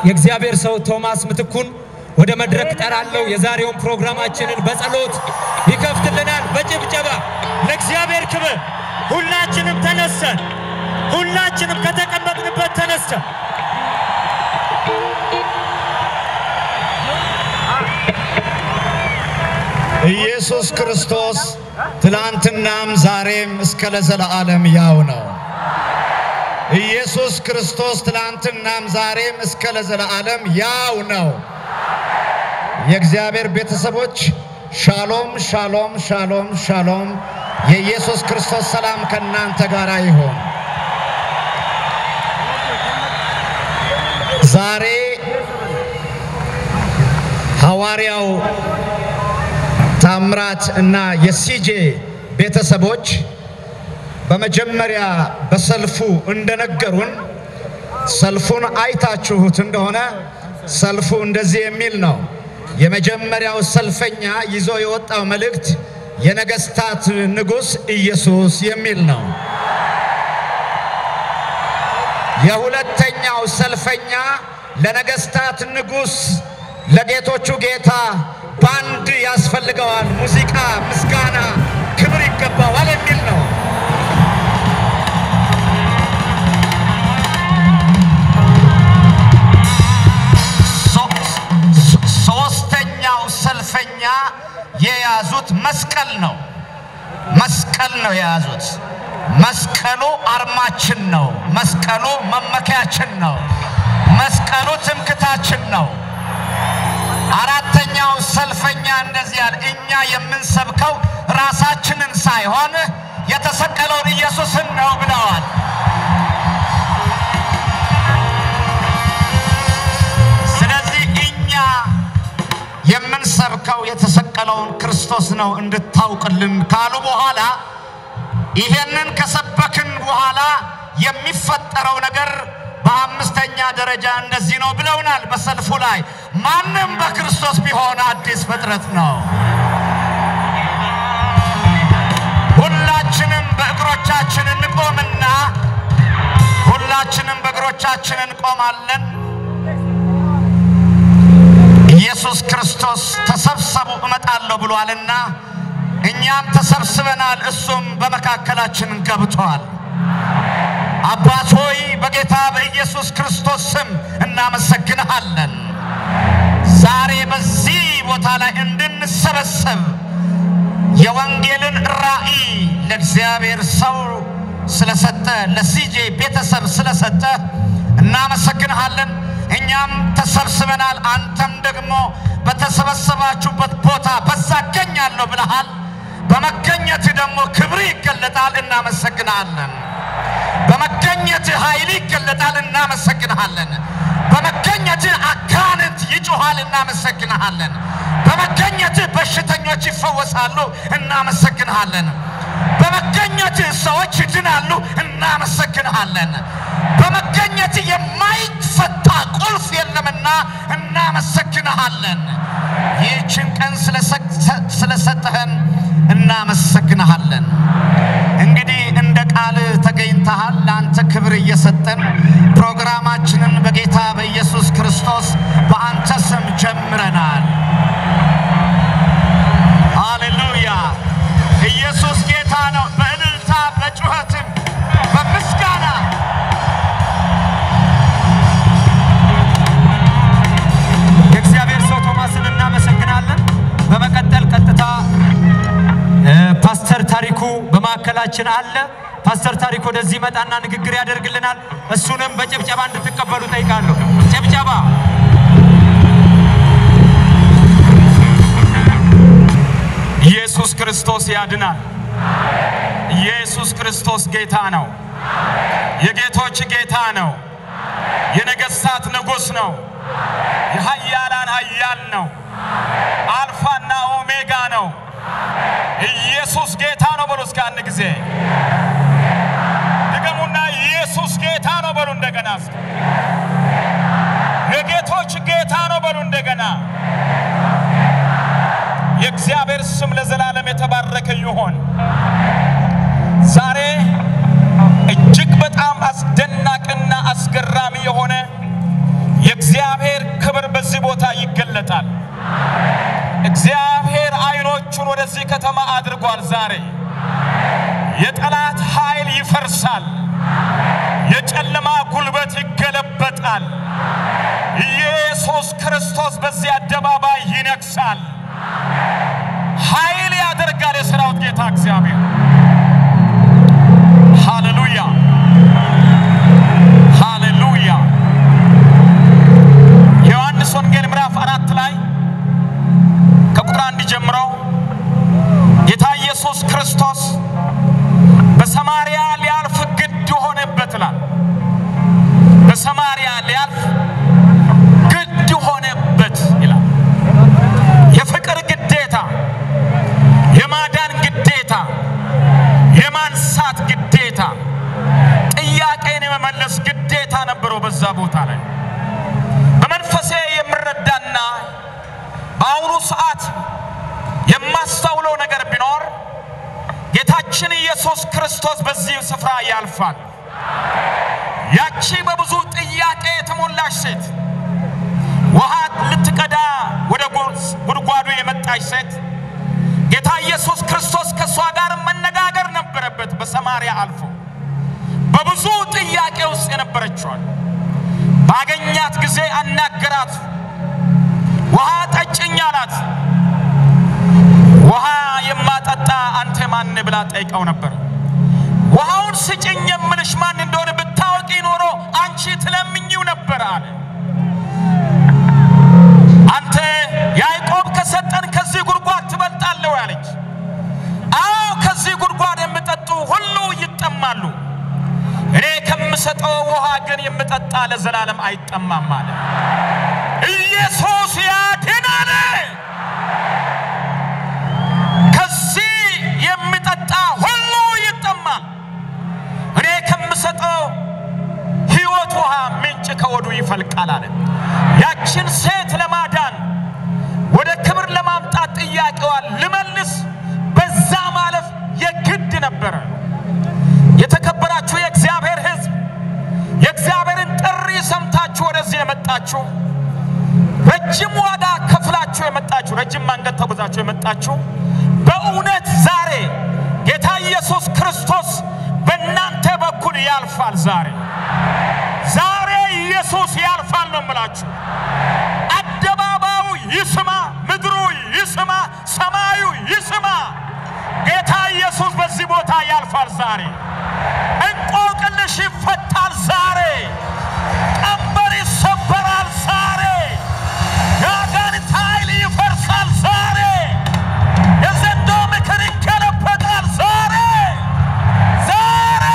የእግዚአብሔር ሰው ቶማስ ምትኩን ወደ መድረክ ጠራለሁ። የዛሬውን ፕሮግራማችንን በጸሎት ይከፍትልናል። በጭብጨባ ለእግዚአብሔር ክብር ሁላችንም ተነስተን ሁላችንም ከተቀመጥንበት ተነስተን ኢየሱስ ክርስቶስ ትላንትናም ዛሬም እስከ ለዘለዓለም ያው ነው። ኢየሱስ ክርስቶስ ትላንትናም ዛሬም እስከ ለዘለዓለም ያው ነው። የእግዚአብሔር ቤተሰቦች ሻሎም፣ ሻሎም፣ ሻሎም፣ ሻሎም። የኢየሱስ ክርስቶስ ሰላም ከእናንተ ጋር ይሆን። ዛሬ ሐዋርያው ታምራት እና የሲጄ ቤተሰቦች በመጀመሪያ በሰልፉ እንደነገሩን ሰልፉን አይታችሁት እንደሆነ ሰልፉ እንደዚህ የሚል ነው። የመጀመሪያው ሰልፈኛ ይዞ የወጣው መልእክት የነገስታት ንጉሥ ኢየሱስ የሚል ነው። የሁለተኛው ሰልፈኛ ለነገስታት ንጉሥ ለጌቶቹ ጌታ ባንድ ያስፈልገዋል፣ ሙዚቃ፣ ምስጋና፣ ክብር ይገባዋል የሚል ነው። ሶስተኛው ሰልፈኛ የያዙት መስቀል ነው። መስቀል ነው የያዙት። መስቀሉ አርማችን ነው። መስቀሉ መመኪያችን ነው። መስቀሉ ትምክታችን ነው። አራተኛው ሰልፈኛ እንደዚህ ያለ እኛ የምንሰብከው ራሳችንን ሳይሆን የተሰቀለውን ኢየሱስን ነው ብለዋል። ስለዚህ እኛ የምንሰብከው የተሰቀለውን ክርስቶስ ነው እንድታውቅልን ካሉ በኋላ ይሄንን ከሰበክን በኋላ የሚፈጠረው ነገር በአምስተኛ ደረጃ እንደዚህ ነው ብለውናል። በሰልፉ ላይ ማንም በክርስቶስ ቢሆን አዲስ ፍጥረት ነው። ሁላችንም በእግሮቻችን እንቆምና ሁላችንም በእግሮቻችን እንቆማለን። ኢየሱስ ክርስቶስ ተሰብሰቡ እመጣለሁ ብሏልና እኛም ተሰብስበናል። እሱም በመካከላችን ገብቷል። አባት ሆይ በጌታ በኢየሱስ ክርስቶስ ስም እናመሰግንሃለን። ዛሬ በዚህ ቦታ ላይ እንድንሰበሰብ የወንጌልን ራእይ ለእግዚአብሔር ሰው ስለሰጠ፣ ለሲጄ ቤተሰብ ስለሰጠ እናመሰግንሃለን። እኛም ተሰብስበናል። አንተም ደግሞ በተሰበሰባችሁበት ቦታ በዛ እገኛለሁ ብለሃል። በመገኘት ደግሞ ክብር ይገለጣል። እናመሰግንሃለን። በመገኘት ኃይል ይገለጣል። እናመሰግንሃለን። በመገኘት አጋንንት ይጮኻል። እናመሰግንሃለን። በመገኘት በሽተኞች ይፈወሳሉ። እናመሰግንሃለን። በመገኘት ሰዎች ይድናሉ። እናመሰግንሃለን። በመገኘት የማይፈታ ቁልፍ የለምና እናመሰግንሃለን። ይህችን ቀን ስለሰጠህን እናመሰግንሃለን። እንግዲህ እንደ ቃል ተገኝተሃል። ለአንተ ክብር እየሰጠን ፕሮግራማችንን በጌታ በኢየሱስ ክርስቶስ በአንተ ስም ጀምረናል። ሃሌሉያ! ኢየሱስ ጌታ ነው። በእልልታ በጩኸትም በምስጋና የእግዚአብሔር ሰው ቶማስን እናመሰግናለን። በመቀጠል ቀጥታ እ ፓስተር ታሪኩ በማዕከላችን አለ። ፓስተር ታሪኩ ወደዚህ መጣና ንግግር ያደርግልናል። እሱንም በጭብጨባ እንድትቀበሉ ጠይቃለሁ። ጭብጨባ ኢየሱስ ክርስቶስ ያድናል። ኢየሱስ ክርስቶስ ጌታ ነው። የጌቶች ጌታ ነው። የነገሥታት ንጉሥ ነው። የኃያላን ኃያል ነው። አልፋና ኦሜጋ ነው። ኢየሱስ ጌታ ነው በሉ እስከ አንድ ጊዜ ድገሙና ኢየሱስ ጌታ ነው በሉ እንደገና እስኪ የጌቶች ጌታ ነው በሉ እንደገና የእግዚአብሔር ስም ለዘላለም የተባረከ ይሆን። ዛሬ እጅግ በጣም አስደናቂና አስገራሚ የሆነ የእግዚአብሔር ክብር በዚህ ቦታ ይገለጣል። እግዚአብሔር አይኖቹን ወደዚህ ከተማ አድርጓል። ዛሬ የጠላት ኃይል ይፈርሳል። የጨለማ ጉልበት ይገለበጣል። ኢየሱስ ክርስቶስ በዚህ አደባባይ ይነግሳል። ኃይል ያደርጋል የሰራዊት ጌታ እግዚአብሔር። ሃሌሉያ ሃሌሉያ። የዮሐንስ ወንጌል ምዕራፍ አራት ላይ ከቁጥር አንድ ጀምሮ ጌታ ኢየሱስ ክርስቶስ በሰማርያ ሊያልፍ ግድ ሆነበት ይላል። በሰማርያ ሊያልፍ ግድ ሆነበት ይላል። የፍቅር ግዴታ፣ የማዳን ግዴታ፣ የማንሳት ግዴታ፣ ጥያቄን የመመለስ ግዴታ ነበረው በዛ ቦታ ላይ በመንፈሴ የምረዳና በአሁኑ ሰዓት የማስተውለው ነገር ቢኖር ጌታችን ኢየሱስ ክርስቶስ በዚህ ስፍራ ያልፋል። ያቺ በብዙ ጥያቄ የተሞላች ሴት ውሃ ልትቀዳ ወደ ጉድጓዱ የመጣች ሴት ጌታ ኢየሱስ ክርስቶስ ከእሷ ጋር መነጋገር ነበረበት። በሰማርያ አልፎ በብዙ ጥያቄ ውስጥ የነበረችዋል ባገኛት ጊዜ አናገራት። ውሃ ጠጭኝ አላት። ውሃ የማጠጣ አንተ ማን ብላ ጠይቀው ነበር። ውሃውን ስጭኝ የምልሽ ማን እንደሆነ ብታወቂ ኖሮ አንቺ ትለምኝው ነበር አለ። አንተ ያዕቆብ ከሰጠን ከዚህ ጉድጓድ ትበልጣለህ አለች። አዎ ከዚህ ጉድጓድ የሚጠጡ ሁሉ ይጠማሉ። እኔ ከምሰጠው ውሃ ግን የምጠጣ ለዘላለም አይጠማም አለ። ኢየሱስ ያድናል። ከዚህ የሚጠጣ ሁሉ ይጠማል። እኔ ከምሰጠው ሕይወት ውሃ ምንጭ ከወዱ ይፈልቃል አለ። ያችን ሴት ለማዳን ወደ ክብር ለማምጣት ጥያቄዋን ልመልስ በዛ ማለፍ የግድ ነበረ። የተከበራችሁ የእግዚአብሔር ሕዝብ የእግዚአብሔርን ጥሪ ሰምታችሁ ወደዚህ የመጣችሁ ረጅም ዋጋ ከፍላችሁ የመጣችሁ ረጅም መንገድ ተጉዛችሁ የመጣችሁ በእውነት ዛሬ ጌታ ኢየሱስ ክርስቶስ በእናንተ በኩል ያልፋል። ዛሬ ዛሬ ኢየሱስ ያልፋል ነው የምላችሁ። አደባባዩ ይስማ፣ ምድሩ ይስማ፣ ሰማዩ ይስማ። ጌታ ኢየሱስ በዚህ ቦታ ያልፋል። ዛሬ እንቆቅልሽ ይፈታል። ዛሬ ቀንበር ይሰበራል። ዛሬ የአጋንንት ኃይል ይፈርሳል። ዛሬ የዘንዶ ምክር ይገለበጣል። ዛሬ ዛሬ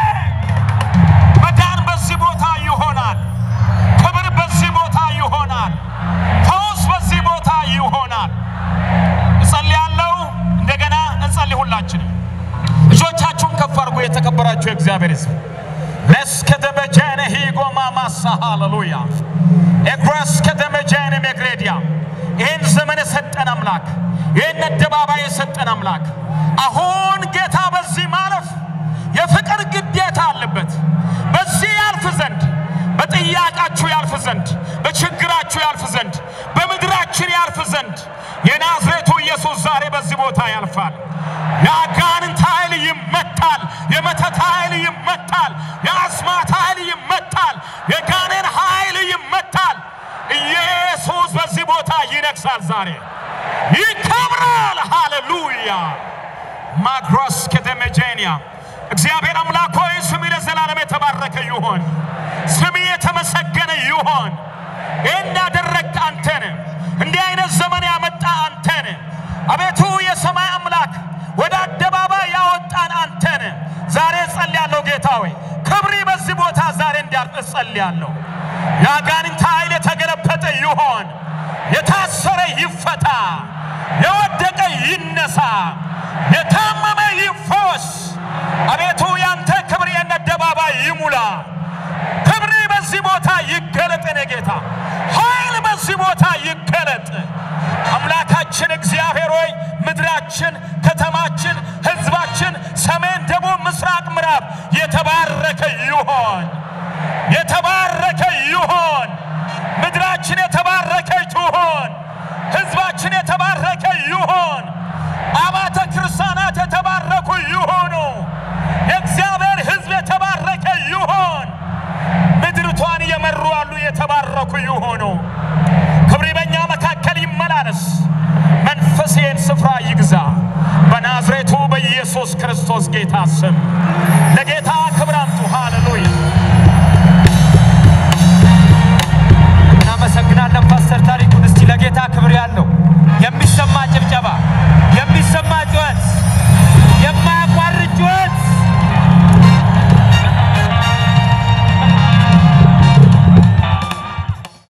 መዳን በዚህ ቦታ ይሆናል። ክብር በዚህ ቦታ ይሆናል። ፈውስ በዚህ ቦታ ይሆናል። እጸልያለሁ። እንደገና እንጸልይ። ሁላችንም እጆቻችሁን ከፍ አድርጎ የተከበራችሁ የእግዚአብሔር ሕዝብ ለስከደበጀነ ሂጎማ ማሳ ሃሌሉያ ኤግረስከደመጀነ ሜግሬዲያ ይህን ዘመን የሰጠን አምላክ ይህን አደባባይ የሰጠን አምላክ አሁን ጌታ በዚህ ማለፍ የፍቅር ግዴታ አለበት። በዚህ ያልፍ ዘንድ በጥያቄያችሁ ያልፍ ዘንድ በችግራችሁ ያልፍ ዘንድ በምድራችን ያልፍ ዘንድ የናዝሬቱ ኢየሱስ ዛሬ በዚህ ቦታ ያልፋል። የአጋንንት ኃይል ይመታል። የመተት ኃይል ይመታል። የአስማት ኃይል ይመታል። የጋኔን ኃይል ይመታል። ኢየሱስ በዚህ ቦታ ይነግሳል። ዛሬ ይከብራል። ሃሌሉያ ማግሮስ ከተመጄንያ እግዚአብሔር አምላክ ሆይ ስም ለዘላለም የተባረከ ይሆን። ስም የተመሰገነ ይሆን። ይህን ያደረግህ አንተ ነህ። እንዲህ አይነት ዘመን ያመጣ አንተ ነህ። አቤቱ የሰማይ አምላክ ወደ አደባባይ ያወጣን አንተ ነህ። ዛሬ እጸልያለሁ ጌታ ሆይ ክብሪ በዚህ ቦታ ዛሬ እንዲያልፍ እጸልያለሁ። የአጋንንት ኃይል የተገለበጠ ይሆን። የታሰረ ይፈታ። የወደቀ ይነሳ። የታመመ ይፈወስ። አቤቱ ያንተ ክብር የነ አደባባይ ይሙላ። ክብሪ በዚህ ቦታ ይገለጥ። የኔ ጌታ ኃይል በዚህ ቦታ ይገለጥ። አምላካችን እግዚአብሔር ሆይ ምድራችን፣ ከተማችን፣ ሕዝባችን ሰሜን፣ ደቡብ፣ ምስራቅ፣ ምዕራብ የተባረከ ይሆን፣ የተባረከ ይሆን። በክርስቶስ ጌታ ስም